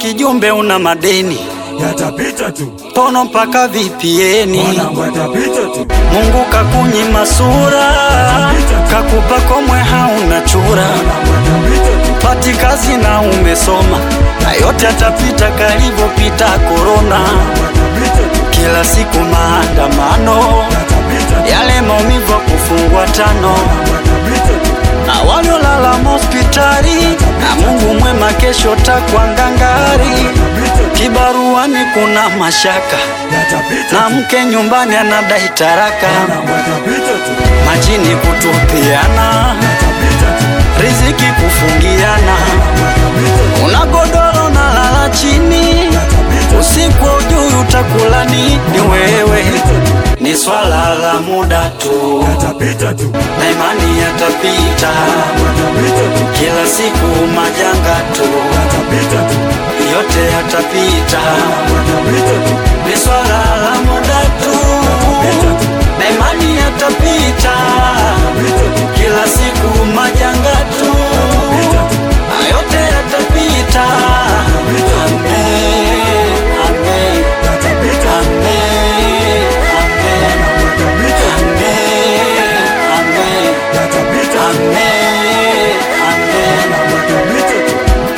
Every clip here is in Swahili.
kijumbe una madeni yatapita tu, pono mpaka vipieni. mwanangu, yatapita tu, Mungu kakunyima sura, kakupa komwe hauna chura, mwanangu, yatapita tu, pati kazi na umesoma, na yote atapita kalivyopita korona. yatapita tu, Kila siku maandamano, yatapita tu, yale maumivu ya kufungwa tano, yatapita tu, na waliolala hospitali, na Mungu mwema kesho takwa ngangari. yatapita tu, Kibaruani kuna mashaka, yatapita na tu, mke nyumbani anadai taraka, mwanangu, yatapita tu, majini kutupiana, yatapita tu, riziki kufungiana, yatapita tu, una godoro na lala chini, yatapita tu, usiku ujui utakula nini wewe, ni swala la muda tu, yatapita tu, na imani yatapita, yatapita tu, kila siku majanga tu, yatapita tu, yote yatapita, yatapita tu, ni swala la muda tu, na imani yatapita, kila siku majanga tu, na yote yatapita. Amen, amen, yatapita tu, amen, amen, amen, amen, yatapita tu, amen, amen. yatapita tu,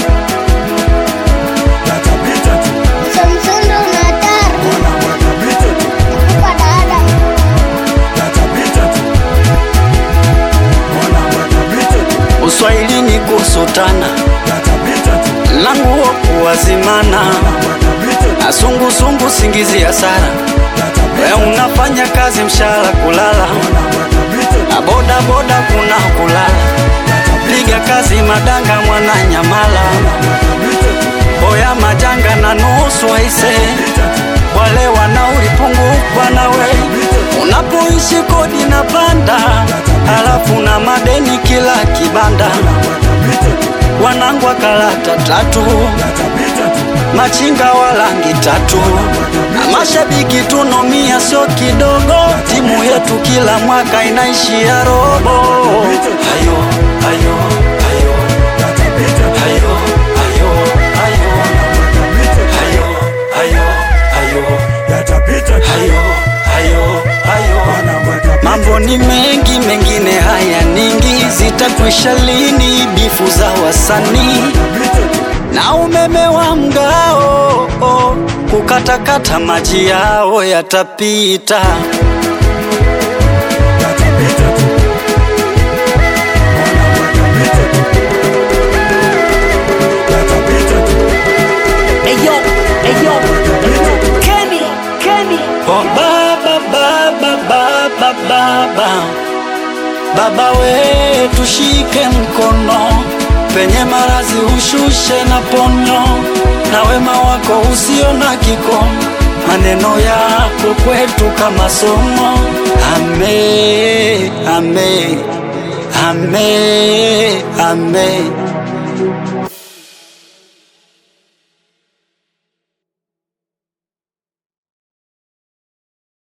yatapita tu, Samsung unatar mwanangu, yatapita tu, kupa dada yatapita tu, mwanangu, yatapita tu, Uswahilini kusutana yatapita tu, languo kuwazimana mwanangu, yatapita tu, na sungusungu singizi ya sara we yatapita tu, unafanya kazi mshahara kulala mwanangu, yatapita tu, na boda boda kuna kulala piga kazi madanga mwana nyamala yatapita tu, boya majanga na nusu aise wale wanaulipungukwa nawe unapoishi kodi na panda halafu na madeni kila kibanda wanangu wa karata tatu machinga wa rangi tatu na mashabiki tunomia sio kidogo timu yetu kila mwaka inaishia robo hayo hayo hayo hayo hayo hayo hayo hayo hayo hayo hayo mambo ni mengi mengine haya ningi zitakwisha lini bifu za wasanii na umeme wa mgao oh, kukatakata maji yao yatapita Eyo, eyo, Kenny, Kenny. oh, baba baba baba baba baba we tushike mkono penye marazi ushushe na ponyo na wema wako usio na kikomo maneno yako kwetu kama somo ame ame ame ame